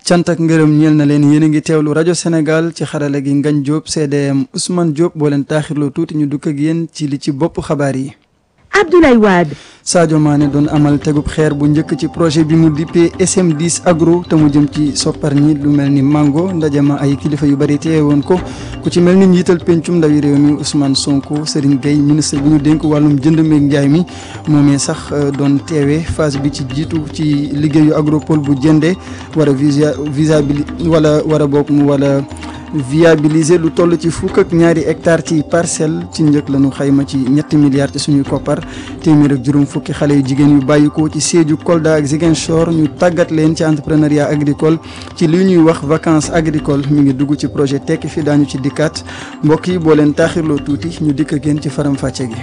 cant ak ngërëm ñeel na leen yéen a ngi teewlu rajo Sénégal ci xarala gi Ngagne Diop CDM Ousmane Diop boo leen taaxirloo tuuti ñu dukk ak yéen ci li ci bopp xabaar yi. Abdoulaye Wade. Sadio Mané doon amal tegub xeer bu njëkk ci projet bi mu dippee SM10 agro te mu jëm ci soppar ñi lu mel ni mango ndaje ma ay kilifa yu bari teewe woon ko ku ci mel ni njiital pencum ndawi réew mi Ousmane Sonko Serigne Gueye ministre bi ñu dénk wàllum jënd meeg njaay mi moomee sax doon teewe phase bi ci jiitu ci liggéeyu agropole bu jëndee war a visa visabili wala war a bokk mu wala viabiliser lu toll ci fukk ak ñaari hectare ci parcelle ci njëkk lañu xayma ci ñetti milliards ci suñuy koppar téeméer ak juróom fukki xale yu jigéen yu bàyyikoo ci Sédhiou Kolda ak Ziguinchor ñu tàggat leen ci entrepreneuriat agricole ci li ñuy wax vacances agricoles mi ngi dugg ci projet tekki fi daañu ci dikkaat mbokk yi boo leen taaxirloo tuuti ñu dikk ak yéen ci faram fàcce gi.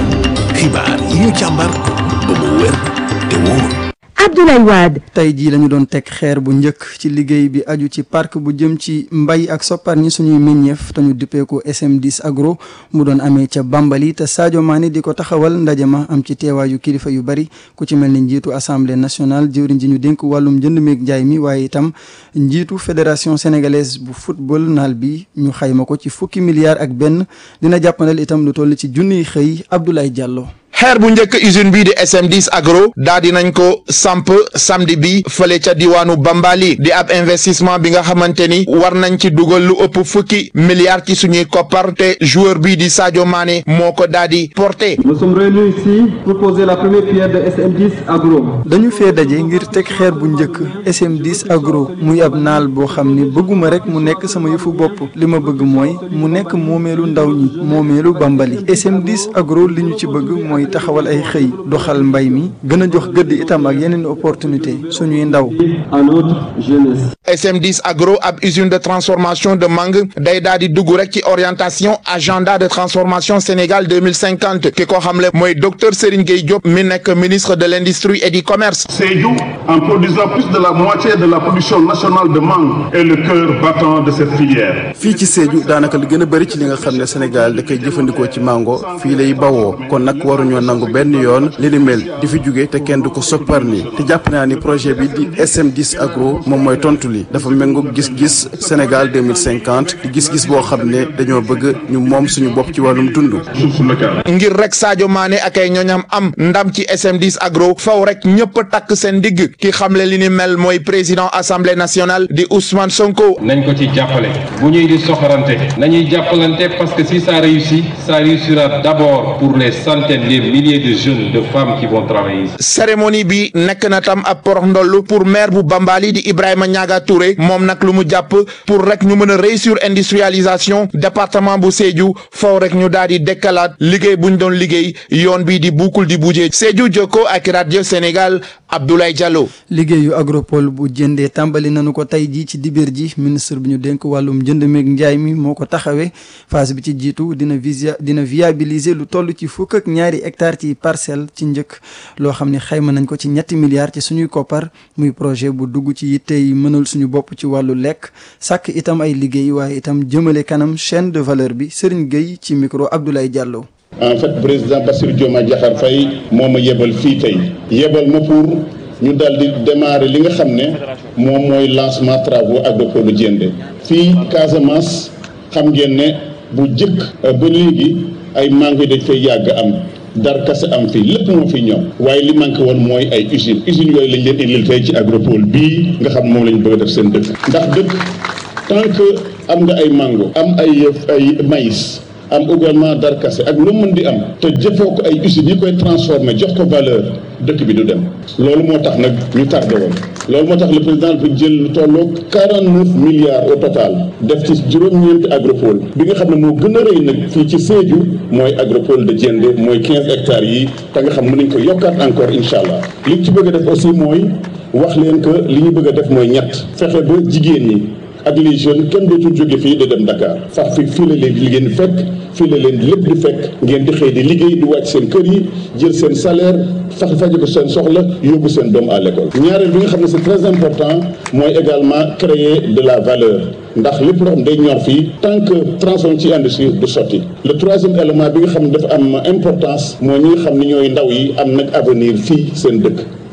xibaar yi ñu càmbar ba mu wér te wóor. Abdoulaye Wade. tey jii lañu doon teg xeer bu njëkk ci liggéey bi aju ci parc bu jëm ci mbay ak soppar ñi suñuy meññeef te ñu duppee ko SM10 agro mu doon amee ca Bambali te Sadio Mané di ko taxawal ndaje ma am ci teewaayu kilifa yu bari ku ci mel ni njiitu assemblée nationale jëwriñ ji ñu dénk wàllum jënd meeg njaay mi waaye itam njiitu fédération sénégalaise bu football naal bi ñu xayma ko ci fukki milliards ak benn dina jàppandal itam lu toll ci junniy xëy Abdoulaye Diallo. xeer bu njëkk usine bii di SM10 agro daa di nañ ko samp samedi bi fële ca diwaanu Bambali di ab investissement bi nga xamante ni war nañ ci dugal lu ëpp fukki milliards ci suñuy koppar te joueur bii di Sadio Mané moo ko daa di porté. Nous sommes réunis ici pour poser la première pierre de SM10 agro. dañu fee daje ngir teg xeer bu njëkk SM10 agro muy ab naal boo xam ni bëgguma rek mu nekk sama yëfu bopp li ma bëgg mooy mu nekk moomeelu ndaw ñi moomeelu Bambali SM10 agro li ñu ci bëgg mooy taxawal ay xëy doxal mbay mi gën a jox gëdd itam ak yeneen opportunité suñuy ndaw. à notre jeunesse. SM10 agro ab usine de transformation de mangue day daal di dugg rek ci orientation agenda de transformation Sénégal 2050 ki ko xamle mooy docteur Serigne Gueye Diop mi nekk ministre de l'industrie et du commerce. Sédhiou, en produisant plus de la moitié de la production nationale de mangue, est le cœur battant de cette filière. fii ci Sédhiou daanaka li gën a bëri ci li nga xam ne Sénégal da koy jëfandikoo ci mango fii lay bawoo kon nag waruñoo nangu benn yoon li ni mel di fi jóge te kenn du ko soppar ni te jàpp naa ni projet bi di SM10 agro moom mooy tontu li dafa méngoog gis-gis Sénégal 2050 di gis-gis boo xam ne dañoo bëgg ñu moom suñu bopp ci wàllum dund. Source locale. ngir rek Sadio Mané ak ay ñoñam am ndam ci SM10 agro faw rek ñëpp takk seen digg ki xamle li ni mel mooy président assemblée nationale di Ousmane Sonko. nañ ko ci jàppale bu ñuy di soxorante nañuy jàppalante parce que si ça réussit ça réussira d'abord pour les centaines les milliers de jeunes de femmes qui vont travailler ici. cérémonie bi nekk na tam ab porox ndollu pour maire bu Bambali di Ibrahima Niaga Touré moom nag lu mu jàpp pour rek ñu mën a réussir industrialisation département bu Sédhiou faw rek ñu daal di dekkalaat liggéey bu ñu doon liggéey yoon bi di buukul di bujee Sédhiou Jokko ak Radio Sénégal Abdoulaye Diallo. liggéeyu agropole bu jëndee tàmbali nañu ko tey jii ci dibéer ji ministre bi ñu dénk wàllum jënd meeg njaay mi moo ko taxawee phase bi ci jiitu dina visa dina viabiliser lu toll ci fukk ak ñaari hectare ci parcelle ci njëkk loo xam ne xayma nañ ko ci ñetti milliards ci suñuy koppar muy projet bu dugg ci yitte yi mënal suñu bopp ci wàllu lekk sàkk itam ay liggéey waaye itam jëmale kanam chaîne de valeur bi Serigne Gueye ci micro Abdoulaye Diallo. en fait président Bassirou Diomaye Diakhar Faye moo ma yebal fii tey yebal ma pour ñu daal di démarrer li nga xam ne moom mooy lancement travaux agropole Diendé fii Casamance xam ngeen ne bu jëkk ba léegi ay mango yi dañ fay yàgg am dar kase am fii lépp moo fi ñoom waaye li manqué woon mooy ay usines usines yooyu lañ leen indil tey ci agropole bii nga xam moom lañ bëgg a def seen dëkk ndax dëkk tant que am nga ay mango am ay ay maïs am également darkase ak lu mën di am te jëfoo ko ay usines yi koy transformé jox ko valeur dëkk bi du dem loolu moo tax nag ñu tardé woon loolu moo tax le président bi jël lu tolloog 49 milliards au total def ci juróom-ñeenti agropole bi nga xam ne moo gën a rëy nag fii ci Sédhiou mooy agropole de Diendé mooy 15 hectares yi te nga xam mën nañ ko yokkaat encore incha allah li ñu ci bëgg a def aussi mooy wax leen que li ñu bëgg a def mooy ñett fexe ba jigéen ñi ak les jeunes kenn dootul jóge fii di dem Dakar sax fi fii la leen di liggéey di fekk fii la leen lépp di fekk ngeen di xëy di liggéey di wàcc seen kër yi jël seen salaire fax faje ko seen soxla yóbbu seen doom à l'école ñaareel bi nga xam ne c'est très important mooy également créer de la valeur ndax lépp loo xam day ñor fii tant que transforme ci industrie du sotti le troisième élément bi nga xam ne dafa am importance mooy ñi nga xam ne ñooy ndaw yi am nag avenir fii seen dëkk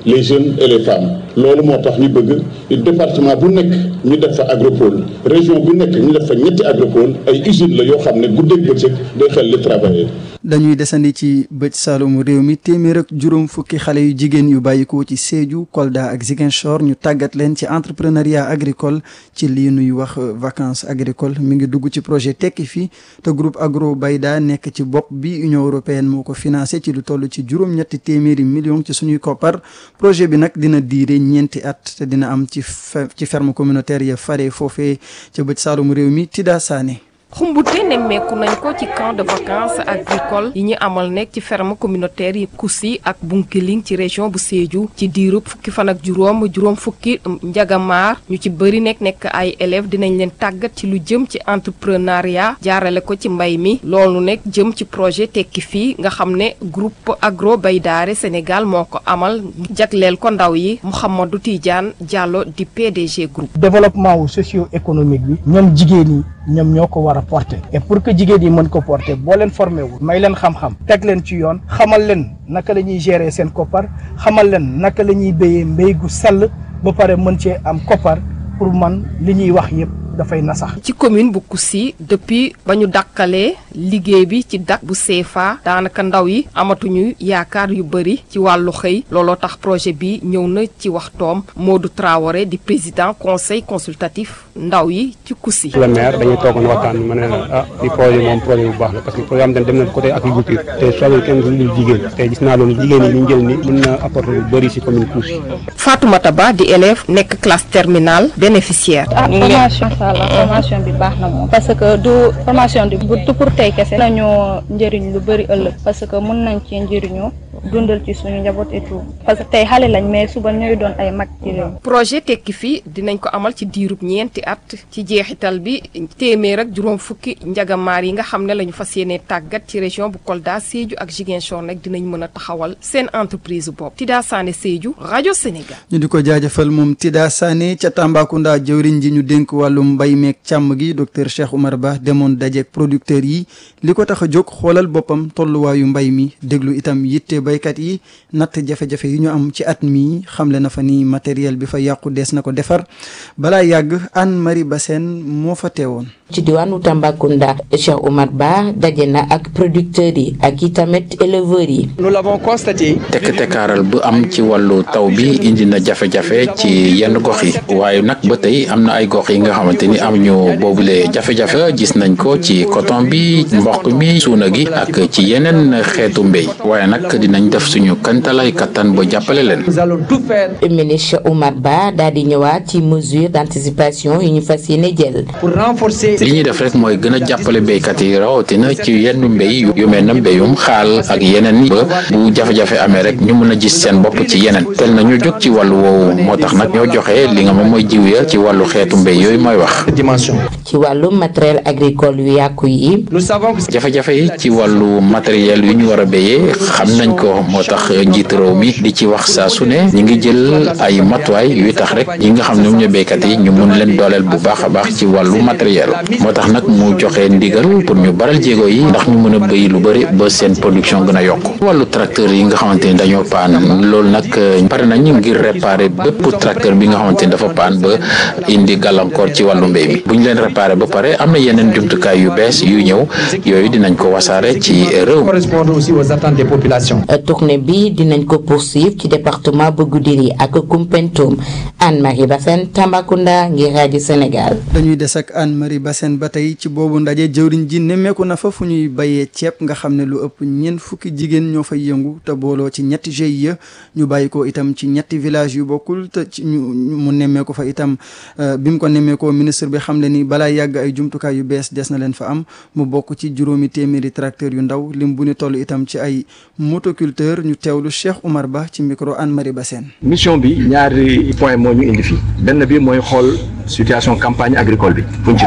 les jeunes et les femmes loolu moo tax ñu bëgg département bu nekk ñu def fa agropole région bu nekk ñu def fa ñetti agropole ay usines la yoo xam ne guddeeg bëccëg day xel li travailler dañuy desandi ci bëj saalumu réew mi téeméer ak juróom fukki xale yu jigéen yu bàyyikoo ci Sédhiou Kolda ak Ziguinchor ñu tàggat leen ci entrepreneuriat agricole ci lii nuy wax vacances agricoles mi ngi dugg ci projet tekki fii te groupe agro bayda nekk ci bopp bi Union européenne moo ko financé ci lu toll ci juróom-ñetti téeméeri millions ci suñuy koppar projet bi nag dina diire ñeenti at te dina am ci ci ferme communautaire ya fare foofee ca bëj saalumu réew mi Tida Sané xumbute nemmeeku nañ ko ci camp de vacances agricole yi ñu amal nekk ci ferme communautaire yi Koussi ak Bunkiling ci région bu Sédhiou ci diirub fukki fan ak juróom juróom fukki njagamaar ñu ci bëri nekk nekk ay élèves dinañ leen tàggat ci lu jëm ci entrepreneuriat jaarale ko ci mbay mi loolu nekk jëm ci projet tekki fii nga xam ne groupe agro baydaare Sénégal moo ko amal jagleel ko ndaw yi Mouhamadou Tidiane Diallo di PDG groupe. développement wu socio-économique bi ñoom jigéen ñi ñoom ñoo ko war a porter et pour que jigéen yi mën ko porter boo leen formé wu may leen xam-xam teg leen ci yoon xamal leen naka la ñuy gérer seen koppar xamal leen naka la ñuy béyee mbéy gu sell ba pare mën cee am koppar pour man li ñuy wax yépp dafay nasax. ci commune bu Koussi depuis ba ñu dakkalee liggéey bi ci dak bu CFA daanaka ndaw yi amatuñu yaakaar yu bëri ci wàllu xëy looloo tax projet bi ñëw na ci waxtoom Modou Traoré di président conseil consultatif ndaw yi ci Koussi. le maire dañuy toogoon waxtaan ma ne la ah li projet moom projet bu baax la parce que programme dañ dem na côté agriculture te soxla kenn du lu jigéen te gis naa loolu jigéen yi ñu jël ni mën na apporter lu bëri si commune Koussi. Fatoumata Ba di élève nekk classe terminale bénéficiaire. ah formation la formation bi baax na moom parce que du formation bi du pour tey kese nañoo njëriñ lu bëri ëllëg parce que mën nañ ci njëriñoo dundal ci suñu njaboot et tout parce que tey xale lañ mais suba ñooy doon ay mag ci réew projet tekki fii dinañ ko amal ci diirub ñeenti at ci jeexital bi téeméer ak juróom fukki njagamaar yi nga xam ne la ñu fas yéene tàggat ci région bu Kolda Sédhiou ak Ziguinchor nag dinañ mën a taxawal seen entreprise bopp Tida Sané Sédhiou rajo Sénégal. ñu di ko jaajëfal moom Tida Sané ca Tambacounda jëwriñ ji ñu dénk wàllum mbay meeg càmm gi docteur Cheikh Oumar Ba demoon dajeek producteurs yi li ko tax a jóg xoolal boppam tolluwaayu mbay mi déglu itam yitte baykat yi natt jafe-jafe yi ñu am ci at mi xamle na fa ni matériel bi fa yàqu dees na ko defar balaa yàgg Anne Marie Bassène moo fa teewoon. ci diwaanu Tambacounda Cheikh Oumar Ba daje na ak producteurs yi ak i tamit éleveurs yi. nous l'avons constaté. tekk-tekkaaral bu am ci wàllu taw bi indi na jafe-jafe ci yenn gox yi waaye nag ba tey am na ay gox yi nga xamante ni am ñu boobule jafe-jafe gis nañ ko ci coton bi mboq mi suuna gi ak ci yeneen xeetu mbéy waaye nag dinañ def suñu kantalay kattan ba jàppale leen. nous allons tout faire. ministre Oumar Ba daal di ñëwaat ci mesure d'anticipation yi ñu fas yéene jël. pour renforcer. li ñuy def rek mooy gën a jàppale béykat yi rawatina ci yenn mbéy yu mel na mbéyum xaal ak yeneen ba bu jafe-jafe amee rek ñu mën a gis seen bopp ci yeneen tel na ñu jóg ci wàllu woowu moo tax nag ñoo joxe li nga moom mooy jiw ya ci wàllu xeetu mbéy yooyu mooy wax. dimension. ci wàllu matériel agricole yu yàqu yi. nous savons que. jafe-jafe yi ci wàllu matériel yu ñu war a béyee xam nañ ko moo tax njiit réew mi di ci wax saa su ne ñu ngi jël ay matuwaay yuy tax rek ñi nga xam ne ñoom ñooy béykat yi ñu mun leen dooleel bu baax a baax ci wàllu matériel moo tax nag mu joxe ndigal pour ñu baral jéego yi ndax ñu mën a béy lu bëri ba seen production gën a yokk wàllu tracteur yi nga xamante ni dañoo paan loolu nag pare nañ ngir réparer bépp tracteur bi nga xamante ni dafa paan ba indi gàllankoor ci wàllu mbéy mi bu ñu leen réparer ba pare am na yeneen jumtukaay yu bees yu ñëw yooyu dinañ ko wasaare ci réew mi. correspondre aussi aux attentes des populations. tournée bi dinañ ko poursuivre ci département bu Goudiri ak Koumpentoum Anne-Marie Bassène Tambacounda ngir rajo Sénégal. dañuy des ak Anne-Marie Bassène ba tey ci boobu ndaje jëwriñ ji nemmeeku na fa fu ñuy bayee ceeb nga xam ne lu ëpp ñeent fukki jigéen ñoo fay yëngu te booloo ci ñetti GIE ñu bàyyi ko itam ci ñetti village yu bokkul te ci ñu mu nemmeeku fa itam bi mu ko nemmeekoo ministre bi xam le ni balaa yàgg ay jumtukaay yu bees des na leen fa am mu bokk ci juróomi téeméeri tracteur yu ndaw lim bu ñu toll itam ci ay motoculteur ñu teewlu Cheikh Oumar Ba ci micro Anne-Marie Bassène mission bi ñaari point moo ñu indi fii benn bi mooy xool situation campagne agricole bi fu ñu ci toll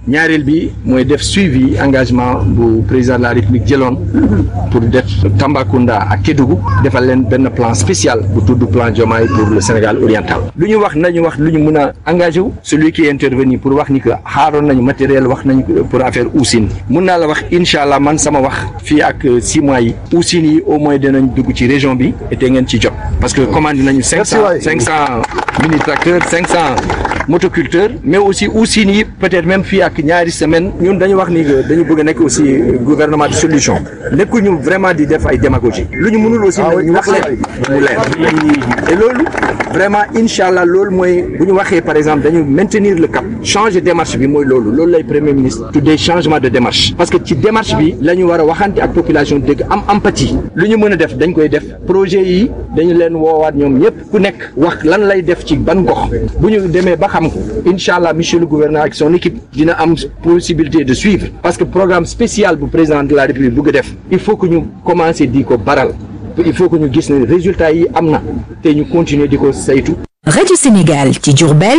ñaareel bi mooy def suivi engagement bu président de la république jëloon pour def Tambacounda ak Kédougou defal leen benn plan spécial bu tudd plan Diomaye pour le Sénégal oriental lu ñu wax nañu wax lu ñu mën a engagé wu celui qui est intervenu pour wax ni que xaaroon nañu matériel wax nañu pour affaire Oussine mun naa la wax incha allah man sama wax fii ak six mois yi Oussine yi au moins dinañ dugg ci région bi te ngeen ci jot parce que commande nañu cinq cent cinq cent mini tracteurs cinq cent motoculteurs mais aussi Oussine yi peut-être même fii ak ñaari semaine ñun dañu wax ni que dañu bëgg a nekk aussi gouvernement de solution nekkuñu vraiment di def ay démagogie lu ñu mënul aussi ñu wax leen mu leer et loolu vraiment incha allah loolu mooy bu ñu waxee par exemple dañu maintenir le cap changer démarche bi mooy loolu loolu lay premier ministre tuddee changement de démarche parce que ci démarche bi la ñu war a waxante ak population dëgg am empathie lu ñu mën a def dañ koy def projet yi dañu leen woowaat ñoom ñëpp ku nekk wax lan lay def ci ban gox bu ñu demee ba xam ko incha allah monsieur le gouverneur ak son équipe dina am possibilité de suivre parce que programme spécial bu président de la république bëgg a def il faut que ñu commencer di ko baral il faut que ñu gis ne résultats yi am na te ñu continuer di ko saytu. rajo Sénégal ci Diourbel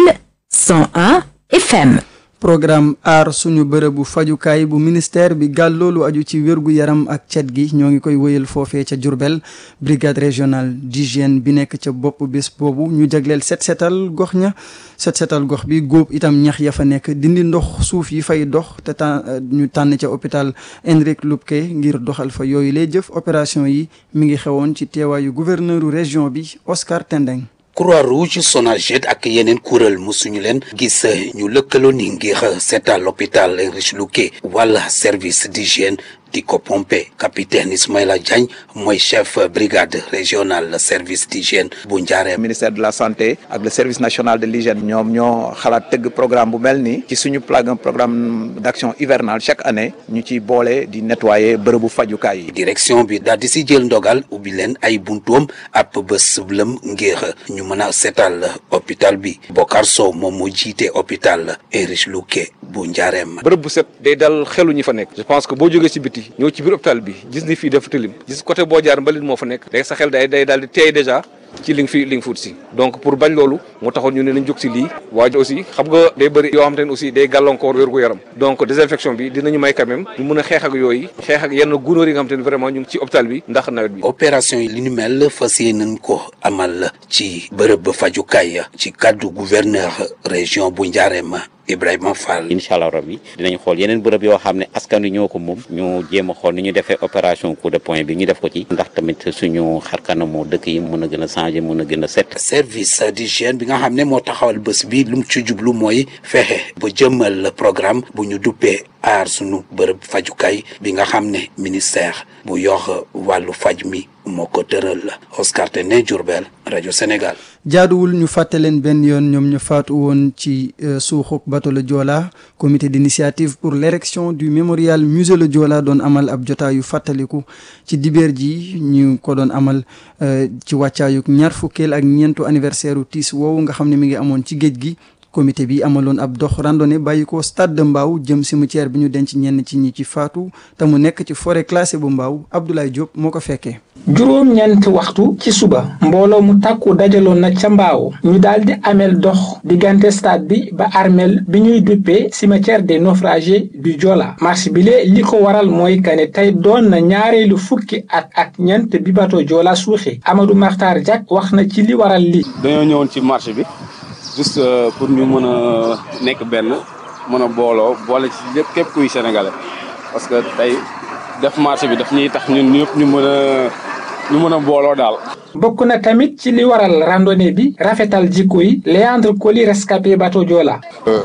101 FM. programme aar suñu bërëbu fajukaay bu ministère bi gàll loolu aju ci wérgu yaram ak cet gi ñoo ngi koy wëyal foofee ca Diourbel brigade régionale d'hygiène bi nekk ca bopp bés boobu ñu jagleel set setal gox ña set setal gox bi góob itam ñax ya fa nekk dindi ndox suuf yi fay dox te tàn ñu tànn ca hôpital Hendrik Lubke ngir doxal fa yooyu lay jëf opération yi mi ngi xewoon ci teewaayu gouverneuru région bi Oscar Tendeng Croix-Rouge Sonaged ak yeneen kuréel musuñu leen gis ñu lëkkaloo ni ngir seetal l'hôpital Heinrich Lubke wala service d'hygiène di ko pompe capitaine Ismaïla Diagne mooy chef brigade régionale service d'hygiène bu Njaareem ministère de la santé ak le service national de l'hygiène ñoom ñoo xalaat tëgg programme bu mel nii ci suñu plan programme d'action hivernale chaque année ñu ciy boole di nettoyer bërëbu fajukaay yi. direction bi daal di si jël ndogal ubbi leen ay buntuam ab bés lëm ngir ñu mën a seetal hôpital bi Bokar Sow moom moo jiite hôpital Heinrich Lubke bu Njaareem. bërëb bu set day dal xelu ñi fa nekk je pense que boo jógee ci biti ñëw ci biir hôpital bi gis ni fii dafa tilim gis côté boo jaar mbalit moo fa nekk day sa xel day day daal di teey déjà ci li nga fi li nga fuut si donc pour bañ loolu moo taxoon ñu ne nañ jóg si lii waaye aussi xam nga day bëri yoo xam te ne aussi day gàllankoor wér gu yaram donc désinfection bi dinañu may quand même ñu mën a xeex ak yooyu xeex ak yenn gunóor yi nga xam te ne vraiment ñu ngi ci hôpital bi ndax nawet bi opération yi li ñu mel fas yéeneen ko amal ci bërëb fajukaay ci kaddu gouverneur région bu Njaareem Ibrahima Fall. incha allah rabbi dinañ xool yeneen bërëb yoo xam ne askan wi ñoo ko moom ñu jéem a xool ni ñu defee opération coup de poing bi ñu def ko ci ndax tamit suñu xarkanamu dëkk yi mën a gën a changer mën a gën a set. service d'hygiène bi nga xam ne moo taxawal bés bi lu mu ci jublu mooy fexe ba jëmmal programme bu ñu duppee aar suñu bërëb fajukaay bi nga xam ne ministère bu yor wàllu faj mi moo ko tëral Oscar Tene Diourbel rajo Sénégal. jaaduwul ñu fàtte leen benn yoon ñoom ñu faatu woon ci suuxuk bateau le Joola comité d'initiative pour l'érection du mémorial musée le Joola doon amal ab jotaayu fàttaliku ci dibeer ji ñu ko doon amal ci wàccaayuk ñaar fukkeel ak ñeentu anniversaire u tiis woowu nga xam ne mi ngi amoon ci géej gi comité bi amaloon ab dox randonnée bàyyi ko stade de Mbao jëm cimetière bi ñu denc ñenn ci ñi ci faatu te mu nekk ci forêt classée bu Mbao Abdoulaye Diop moo ko fekkee. juróom ñeenti waxtu ci suba mbooloo mu takku dajaloon na ca Mbao ñu daal di ameel dox diggante stade bi ba armeel bi ñuy duppee cimetière des naufragés du Joola marche bi lee li ko waral mooy kane tey doon na ñaareelu fukki at ak ñeent bi bato Joola suuxee Amadou Makhtar Diak wax na ci li waral li dañoo ñëwoon ci marche bi. juste pour ñu mën a nekk benn mën a booloo boole ci lépp képp kuy sénégalais parce que tey def marché bi daf ñuy tax ñun ñëpp ñu mën a ñu mën a booloo daal. bokk na tamit ci li waral randonnée bi rafetal jikko yi Léandre Coly rescapé bateau Joola.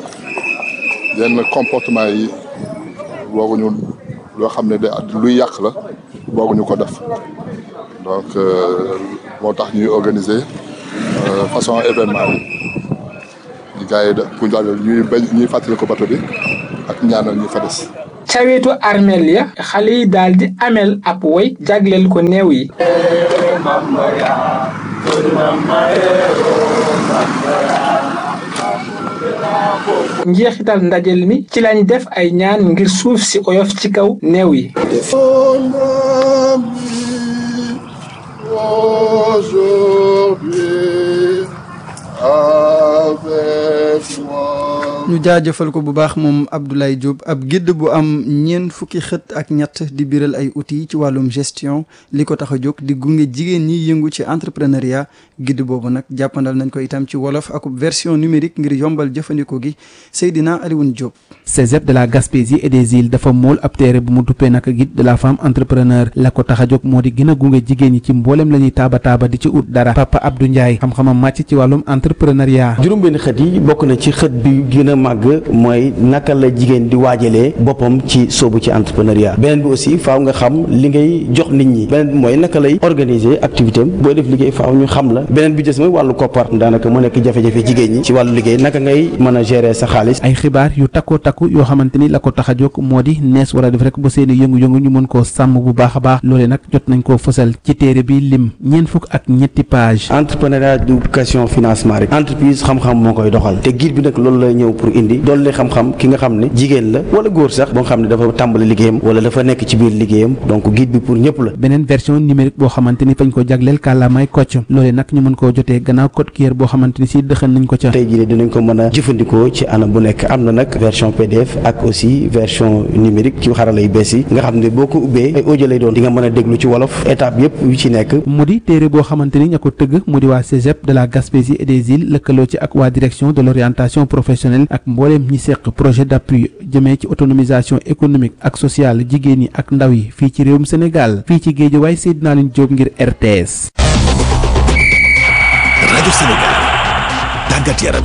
yenn comportement yi booguñu loo xam ne de luy yàq la booguñu ko def donc moo tax ñuy organiser façon événement yi. gars yi da pour ñuy bañ ñuy fàttali ko bato bi ak ñaanal ñu fa des. ca wetu armeel ya xale yi daal di ameel ab woy jagleel ko néew yi. njeexital ndajel mi ci lañ def ay ñaan ngir suuf si oyof ci kaw néew yi. Aujourd'hui avec moi. ñu jaajëfal ko bu baax moom Abdoulaye Diop ab guide bu am ñeent fukki xët ak ñett di biral ay outils ci wàllum gestion li ko tax a jóg di gunge jigéen ñi yëngu ci entrepreneuriat guide boobu nag jàppandal nañ ko itam ci wolof ak version numérique ngir yombal jëfandikoo gi Seydina Alioune Diop. Cégep de la Gaspésie et des îles dafa mool ab téere bu mu duppee nag guide de la femme entrepreneur la ko tax a jóg moo di gën a gunge jigéen ñi ci mboolem la ñuy taaba taaba di ci ut dara Papa Abdou Ndiaye xam-xamam màcc ci wàllum entrepreneuriat. juróom-benn xët yi bokk na ci xët bi gën a màgg mooy naka la jigéen di waajalee boppam ci soobu ci entrepreneuriat beneen bi aussi faaw nga xam li ngay jox nit ñi beneen bi mooy naka lay organiser activité am booy def liggéey faaw ñu xam la beneen bi des mooy wàllu koppar daanaka mu nekk jafe-jafe jigéen ñi ci wàllu liggéey naka ngay mën a gérer sa xaalis. ay xibaar yu takkoo takku yoo xamante ni la ko tax a jóg moo di nees war a def rek ba seeni yëngu-yëngu ñu mën koo sàmm bu baax a baax loole nag jot nañ koo fësal ci téere bi lim ñeent fukk ak ñetti page entrepreneuriat d'éducation financement rek entreprise xam-xam moo koy doxal te guide bi nag loolu la ñëw pour indi dolli xam-xam ki nga xam ne jigéen la wala góor sax boo nga xam ne dafa tàmbali liggéeyam wala dafa nekk ci biir liggéeyam donc guide bi pour ñëpp la beneen version numérique boo xamante ni fañ ko jagleel kàllaamay kocc loole nag ñu mën koo jotee gannaaw code QR boo xamante ni si dëxan nañ ko ca tey jii dinañ ko mën a jëfandikoo ci anam bu nekk am na nag version PDF ak aussi version numérique ci xarala yu bees yi nga xam ne boo ko ubbee ay audio lay doon di nga mën a déglu ci wolof étape yëpp yu ci nekk mu di téere boo xamante ni ña ko tëgg mu di waa Cégep de la Gaspésie et des îles lëkkaloo ci ak waa direction de l'orientation professionnelle ak mbooleem ñi seq projet d'appui jëmee ci autonomisation économique ak sociale jigéen ñi ak ndaw yi fii ci réewum Sénégal fii ci Guédiawaye Seydina Alioune Diop ngir RTS. rajo Sénégal tàggat yaram.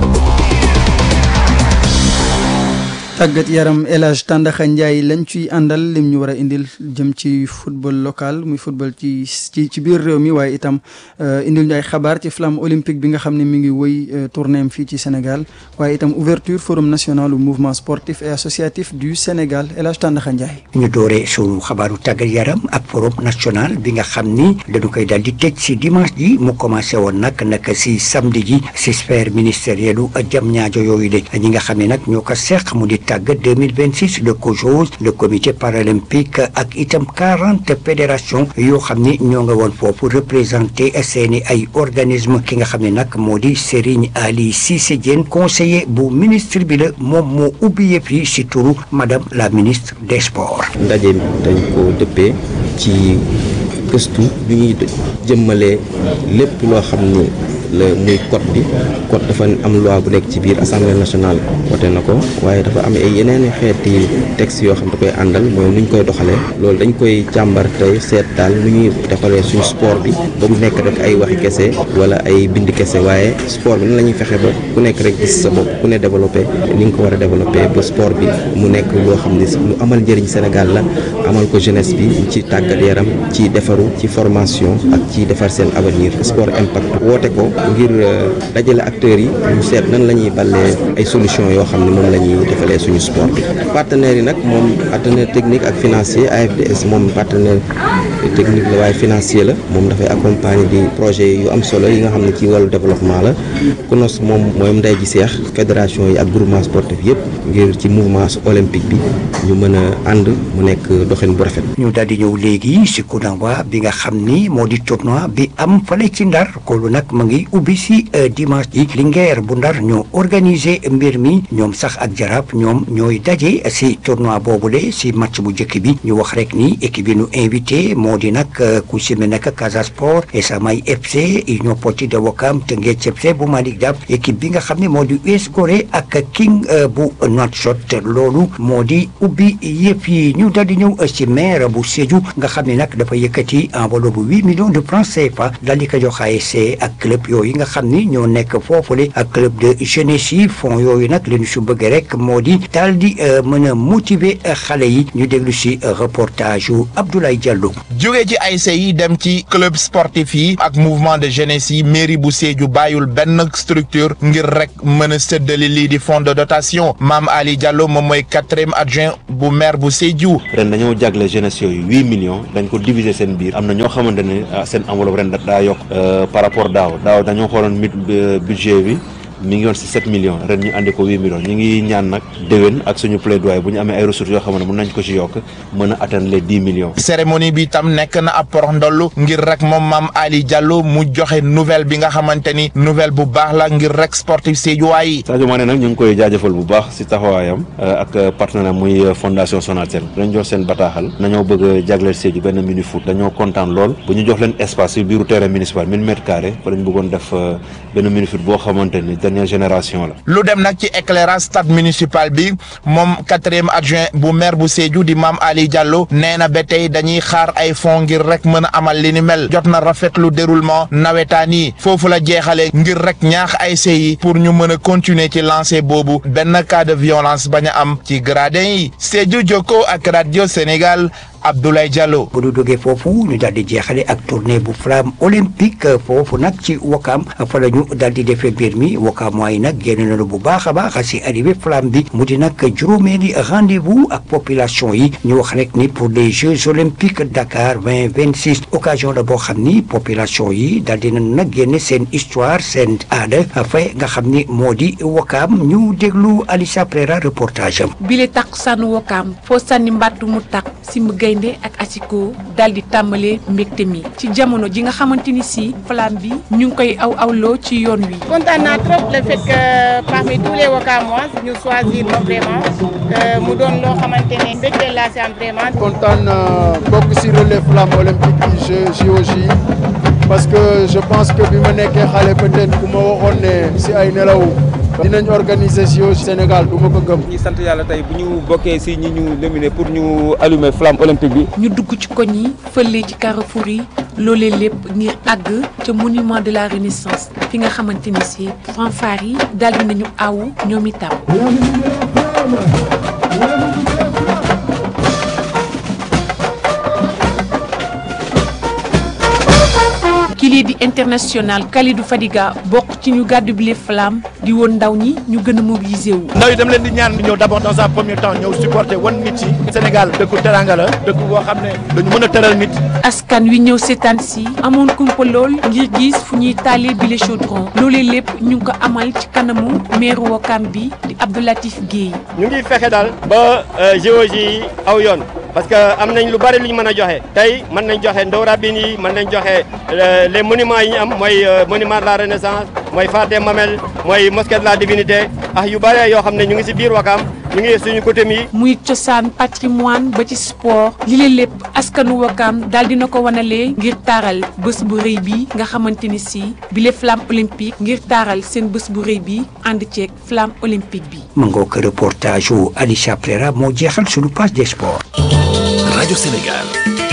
tàggat yaram El Hadj Tàndaxa Ndiaye lañ ciy àndal lim ñu war a indil jëm ci football local muy football ci ci ci biir réew mi waaye itam indil ñu ay xabaar ci flamme olympique bi nga xam ne mi ngi woy tournéem fii ci Sénégal waaye itam ouverture forum national du mouvement sportif et associatif du Sénégal El Hadj Tàndaxa Ndiaye. ñu dooree sunu xabaaru tàggat yaram ak forum national bi nga xam ni dañu koy daal di tëj si dimanche ji mu commencé woon nag nag si samedi ji si sphère ministérielle u jam ñaajo yooyu de ñi nga xam ne nag ñoo ko seq mu di tàggat 2026 le COJOS le comité paralympique ak itam 40 fédération yoo xam ni ñoo nga woon foofu représenté seeni ay organisme ki nga xam ne nag moo di Serigne Ali Cissé Diène conseiller bu ministre bi la moom moo ubbi yëpp yi si turu madame la ministre des sports ndaje mi dañ ko dëppee ci gëstu bi ñuy jëmmalee lépp loo xam ni la muy code bi code dafa am loi bu nekk ci biir assemblée nationale wote na ko waaye dafa am ay yeneen xeeti texte yoo xam da koy àndal mooy nu ñu koy doxalee loolu dañ koy càmbar tey seet daal nu ñuy defalee suñu sport bi ba mu nekk rek ay waxi kese wala ay bind kese waaye sport bi nan la ñuy fexe ba ku nekk rek gis sa bopp ku ne développé ni nga ko war a développé ba sport bi mu nekk loo xam ne lu amal njëriñ Sénégal la amal ko jeunesse bi ci tàggat yaram ci defaru ci formation ak ci defar seen avenir sport impact woote ko ngir dajale acteurs yi ñu seet nan la ñuy ballee ay solution yoo xam ne moom la ñuy defalee suñu sport bi partenaires yi nag moom partenaire technique ak financier AFDS moom partenaire technique la waaye financier la moom dafay accompagner di projet yu am solo yi nga xam ne ci wàllu développement la CNOS moom mooy ndey ji seex fédération yi ak groupement sportif yëpp ngir ci mouvement olympique bi ñu mën a ànd mu nekk doxin bu rafet. ñu daal di ñëw léegi si coup d'envoi bi nga xam ni moo di tournoi bi am fale ci ndar koolu nag ma ngi ubbi si dimanche ji Linguère bu ndar ñoo organisé mbir mi ñoom sax ak jaraaf ñoom ñooy daje si tournoi boobule si match bu njëkk bi ñu wax rek ni équipe bi ñu invité moo di nag ku si mel nag Casa Sport Esamay FC Union Sportive de Ouakam Teungueth FC bu Malick Daf équipe bi nga xam ne moo di US Gorée ak King bu Nouakchott loolu moo di ubbi yëpp yi ñu daal di ñëw si maire bu Sédhiou nga xam ne nag dafa yëkkati enveloppe bu huit millions de francs CFA daal di ko jox ASC ak club yooyu nga xam ni ñoo nekk foofule ak club de jeunesse yi fonds yooyu nag li ñu su bëgg rek moo di daal di mën a motiver xale yi ñu déglu si reportage yu Abdoulaye Diallo. jóge ci ASC yi dem ci club sportif yi ak mouvement de jeunesse yi mairie bu Sédhiou bàyyul benn structure ngir rek mën a séddale lii di fonds de dotation Mame Ali Diallo moom mooy quatrième adjoint bu maire bu Sédhiou. ren dañoo jagle jeunesse yooyu huit millions dañ ko diviser seen biir am na ñoo xamante ne seen enveloppe ren daa yokk par rapport daaw daaw dañoo xooloon mit budget bi mi ngi woon si 7 millions ren ñu andi ko 8 millions ñu ngi ñaan nag déwén ak suñu plaidoyer bu ñu amee ay ressources yoo xam ne mën nañ ko ci yokk mën a atteindre les 10 millions. cérémonie bi tam nekk na ab porox ndollu ngir rek moom maam Ali Diallo mu joxe nouvelle bi nga xamante ni nouvelle bu baax la ngir rek sportif Sédhiouwaay yi. Sadio Mané nag ñu ngi koy jaajëfal bu baax si taxawaayam ak partenaire muy fondation Sonatel dañ jox seen bataaxal nañoo bëgg a jagleel Sédhiou benn mini foot dañoo kontaan lool bu ñu jox leen espace si biiru terrain municipal 1000 mètres carrés fa lañ bëggoon def benn mini foot boo xamante ni dernière génération la. lu dem nag ci éclairage stade municipal bi moom quatrième adjoint bu maire bu Sédhiou di maam Ali Diallo nee na ba tey dañuy xaar ay fonds ngir rek mën a amal li ni mel jot na rafetlu déroulement nawetaan yi foofu la jeexalee ngir rek ñaax ay yi pour ñu mën a continuer ci lancer boobu benn cas de violence bañ a am ci gradin yi Sédhiou Jokko ak radio Sénégal Abdoulaye Diallo. bu ñu jógee foofu ñu daal di jeexale ak tournée bu flamme olympique foofu nag ci Wakam fa la ñu daal di defee mbir mi Wakam waaye nag génn nañu bu baax a baax si arrivé flamme bi mu di nag juróomeeli rendez-vous ak population yi ñu wax rek ni pour les Jeux olympiques Dakar vingt vingt six occasion la boo xam ni population yi daal di nañu nag génne seen histoire seen aada fay nga xam ni moo di Wakam ñu déglu Alicia Prera reportage am. bile takku sànnu Wakam foo sànni mbàttu mu takk si mu gaynde ak asiko daal di tàmbalee mbégte mi ci jamono ji nga xamante ni si flamme bi ñu ngi koy aw awloo ci yoon wi. kontaan naa trop le fait que parmi tous les Wakamois ñu choisir ma vraiment mu doon loo xamante ne mbégte laa si am vraiment. kontaan bokk si relais flamme olympique yi JOJ parce que je pense que bi ma nekkee xale peut-être ku ma waxoon ne si ay nelaw. dinañ organiser si Sénégal du ma ko gëm. ñi sant yàlla tey bu ñu bokkee si ñi ñu nominé pour ñu allumer flamme olympique bi. ñu dugg ci koñ yi fële ci carrefour yi loolee lépp ngir àgg ca monument de la renaissance fi nga xamante ni si fanfare yi daal di nañu awu ñoom itam. kii di international Kalidou Fadiga bokk ci ñu gàddu bile flamme di woon ndaw ñi ñu gën a mobiliser wu. ndaw yi dem leen di ñaan ñëw d'abord dans un premier temps ñëw supporter wan nit yi Sénégal dëkku teranga la dëkk boo xam ne dañu mën a teral nit. askan wi ñëw seetaan si amoon kumpa lool ngir gis fu ñuy taalee bile chaudron loolee lépp ñu ngi ko amal ci kanamu maire Wakam bi di Abdoulatif Guèye. ñu ngi fexe daal ba géologie yi aw yoon. parce que am nañ lu bari lu ñu mën a joxe tey mën nañ joxe ndaw rabine yi mën nañ joxe les monuments yi ñu am mooy monument de la renaissance mooy phare des Mamelles mooy mosquée de la divinité ak yu bari yoo xam ne ñu ngi ci biir Wakam ñu ngi suñu côté mi. muy cosaan patrimoine ba ci sport li leen lépp askanu Wakam daal dina ko wanalee ngir taaral bés bu rëy bi nga xamante ni si bile flamme olympique ngir taaral seen bés bu rëy bi ànd ceeg flamme olympique bi. ma ngoo ko reportage wu Alicia Prera moo jeexal suñu page des sports. rajo Sénégal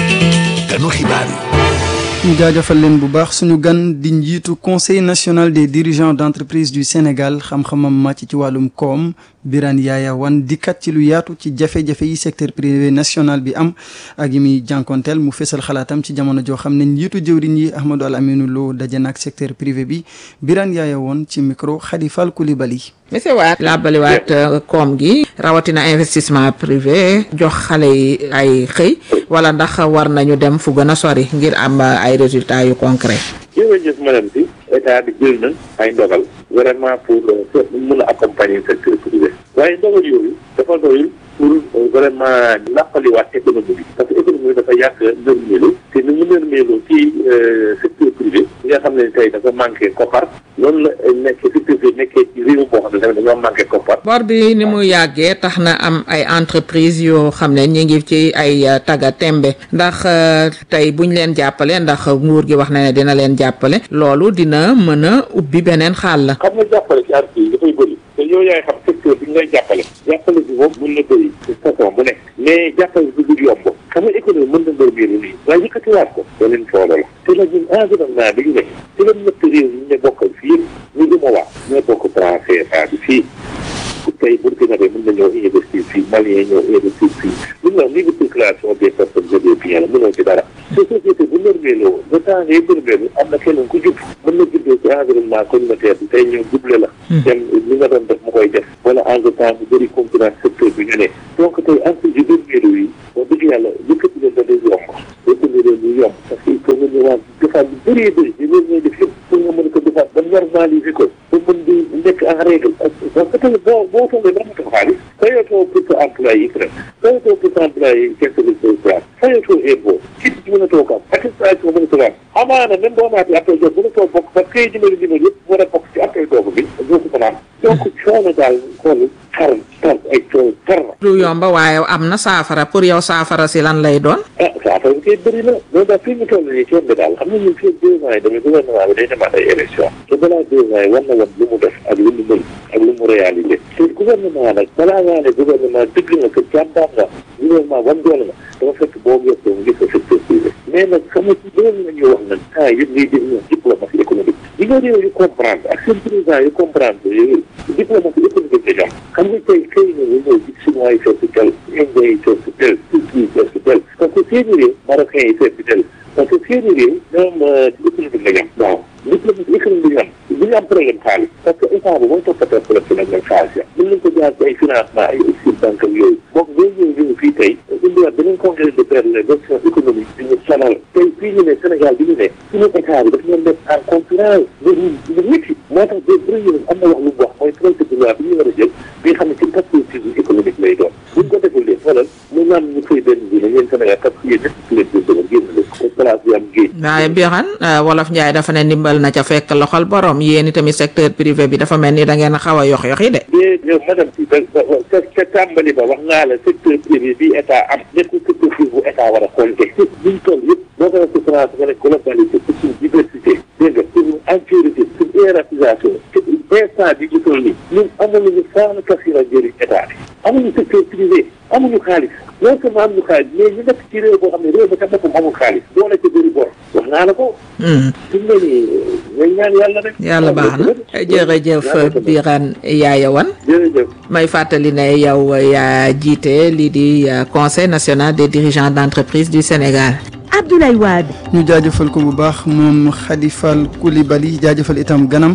ganu xibaar yi. ñu jaajëfal leen bu baax suñu gan di njiitu conseil national des dirigeants d'entreprise du Sénégal xam-xamam màcc ci wàllum koom Birane Yaya Wane dikkat ci lu yaatu ci jafe-jafe yi secteur privé national bi am ak yi muy jànkonteel mu fesal xalaatam ci jamono joo xam ne njiitu jëwriñ yi Ahmadou Al Aminou Lo daje na ak secteur privé bi Birane Yaya Wane ci micro Khady Fall Coulibaly. monsieur Waat laabaliwaat koom gi rawatina investissement privé jox xale yi ay xëy wala ndax war nañu dem fu gën a sori ngir am ay résultats yu concret jërëjëf madame bi état bi jël na ay ndogal vraiment pour mën a accompagner secteur privé waaye ndogal yooyu dafa doyul pour vraiment nàppaliwaat économie bi parce que économie bi dafa yàgg nërmeelu te ni mu nërmeelu ci secteur privé nga xam ne tey dafa manqué koppar loolu la nekk secteur privé nekkee ci réew boo xam ne tamit dañoo manqué koppar bor bi ni mu yàggee tax na am ay entreprise yoo xam ne ñi ngi ci ay taga tembe ndax tey buñ leen jàppale ndax nguur gi wax na ne dina leen jàppale loolu dina mën a ubbi beneen xaal la xam nga jàppale ci entreprise dafay bëri te yow yaay xam secteur bi ñu lay jàppale jàppale bi moom mën na bëri ci façon bu nekk mais jàppale bi du yomb xam nga économie mën na ndërmeelu nii waaye yëkkatiwaat ko beneen coono la te la ñun environnement bi ñu nekk te la ñett réew yi ñu bokkal fii ñu duma waa ñoo bokk franc CFA bi fii tey Burkina Faso mën na ñëw investir fii Malien ñëw investir fii lu ñu wax libre circulation des personnes et des biens la mënoo ci dara te société bu nërmeeloo le temps ngay nërmeelu am na keneen ku jub mën na juddoo ci environnement communautaire bi tey ñëw double la dem li nga doon def mu koy def wala en temps mu bëri concurrence secteur bi ñu ne donc tey entreprise yu nërmeelu yi wax dëgg yàlla yëkkati leen da day yomb yëkkati leen ñu yomb parce que il faut nga ñëwaat defaat lu bëree bëri yi loolu ngay def yëpp pour nga mën ko defaat ba normaliser ko ba mën di nekk en règle parce que tamit boo boo toogee ba amatoo xaalis fayatoo pour sa employé yi crème fayatoo pour sa employé yi caisse de sécurité fayatoo impôt kit ci mën a toog am attestation mën a toog am amaana même boo amaatee appel d'offre mën a toog bokk parce que kay dimbali dimbali yëpp war a bokk ci appel d'offre bi doo ko mën a am donc coono daal xool tar tar ay coono tar na du yomba waaye am na saafara pour yow saafara si lan lay doon ah saafara bi koy bëri na loolu daal fii mu toll nii coon bi daal xam nga ñun fii deux ans yi tamit gouvernement bi day demaat ay élection te balaa deux ans yi war na woon lu mu def ak lu mu mën ak lu mu réalisé te gouvernement nag balaa ngaa ne gouvernement dëgg nga que jàmbaar nga gouvernement wan doole nga dafa fekk boo gëstoo mu gis ko secteur privé mais nag xam nga ci loolu la ñuy wax nag temps yëpp ngay dégg ñoom diplomatie économique yi nga réew yu comprendre ak seen président yu comprendre yooyu diplomatie économique la ñoom xam nga tey xëy na nga ñëw gis chinois yi fees tel indien yi fees tel turquie yi fees tel parce que seeni réew marocain yi fees tel parce que seeni réew ñoom économique la ñam waaw diplomatie économique la ñam bu ñu am problème xaalis parce que état bi mooy toppatoo problème fi nag nag xaalis ya mën nañ ko jaar ci ay financement ay exil banque ak yooyu donc boo ñëw ñëw fii tey indiwaat beneen congrès de père les gestion économique bi ñu sonal tey fii ñu ne Sénégal bi ñu ne suñu état bi daf ñoon def en concurrence lu lu métti moo tax de premier am na wax lu mu wax mooy projet de loi bi ñu war a jël bi nga xam ne ci perspective économique lay doon buñ ko deful leen xoolal mu naan ñu koy benn bi ne ñeen Sénégal parce que yéen ñëpp leen di dëgër génn leen te place bi am géej waaye Birane wolof Njaay dafa ne ndimbal na ca fekk loxol borom yéen itamit secteur privé bi dafa mel ni da ngeen a xaw a yox yoxi de mais yow madame si ba ca ca tàmbali ba wax ngaa la secteur privé bi état am nekkul secteur privé bu état war a compter liñ toll yëpp boo ko waxee France nga ne globalité c'est une diversité dégg nga c'est une entièreté c'est une hiérarchisation instant bi ñu toll nii ñun amuñu faana kasira njëriñ état bi amuñu secteur privé amuñu xaalis non seulement amuñu xaalis mais ñu nekk ci réew boo xam ne réew ba ca boppam amul xaalis boo la ca bëri bor wax naa la ko fi mu ne nii ngay ñaan yàlla rek yàlla baax na jërëjëf Birane Yaya Wane jërëjëf may fàttali ne yow yaa jiite lii di conseil national des dirigeants d'entreprise du Sénégal Abdoulaye Wade ñu jaajëfal ko bu baax moom Khadifal Koulibaly jaajëfal itam ganam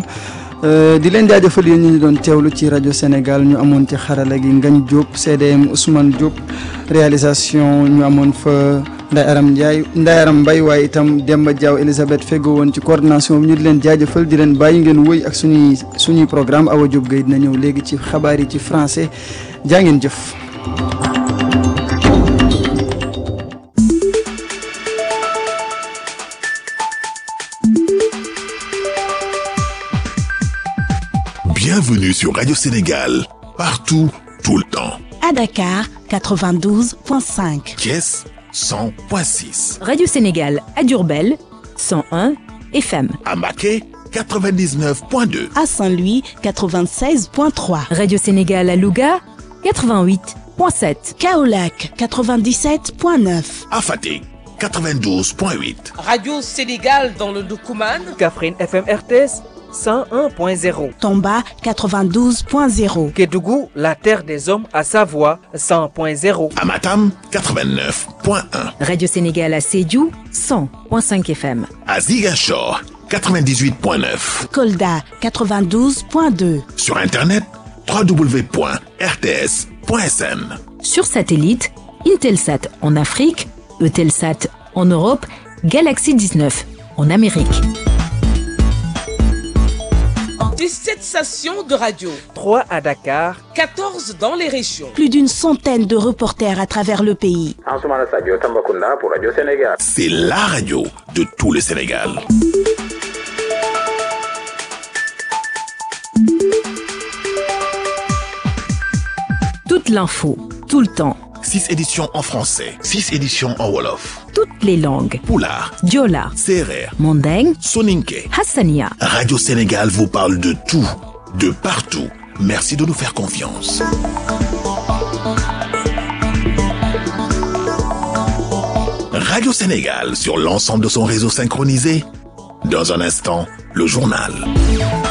di leen jaajëfal yéen ñu ñu doon teewlu ci rajo Sénégal ñu amoon ci xarala gi Ngagne Diop CDM Ousmane Diop réalisation ñu amoon fa Nday Aram Ndiaye Nday Aram Mbaye waaye itam Demba Diaw Elisabeth Fego woon ci coordination bi ñu di leen jaajëfal di leen bàyyi ngeen wëy ak suñuy suñuy programme Awa Diop Gueye dina ñëw léegi ci xabaar yi ci français jaa ngeen jëf. Bienvenue sur Radio Sénégal, partout, tout le temps. À Dakar, 92.5. Thiès, 100.6. Radio Sénégal à Durbel, 101 FM. À Maquet, 99.2. À Saint-Louis, 96.3. Radio Sénégal à Louga, 88.7. Kaolac, 97.9. À Fatick, 92.8. Radio Sénégal dans le Doukouman. Kaffrine FM RTS. 101.0. Tomba 92.0. Kédougou, la terre des hommes à Savoie 100.0. Amatam 89.1. Radio Sénégal à Sédhiou 100.5 FM. À Ziguinchor 98.9. Kolda 92.2. Sur internet www.rts.sn. Sur satellite, Intelsat en Afrique, Eutelsat en Europe, Galaxy 19 en Amérique. 17 stations de radio. 3 à Dakar. 14 dans les régions. Plus d'une centaine de reporters à travers le pays. pour Radio Sénégal. C'est la radio de tout le Sénégal. Toute l'info, tout le temps. 6 éditions en français, 6 éditions en Wolof. Toutes les langues. Poulard, Diola, Serer, Mandeng, Soninke. Hassania. Radio Sénégal vous parle de tout, de partout. Merci de nous faire confiance. Radio Sénégal sur l'ensemble de son réseau synchronisé. Dans un instant, le journal.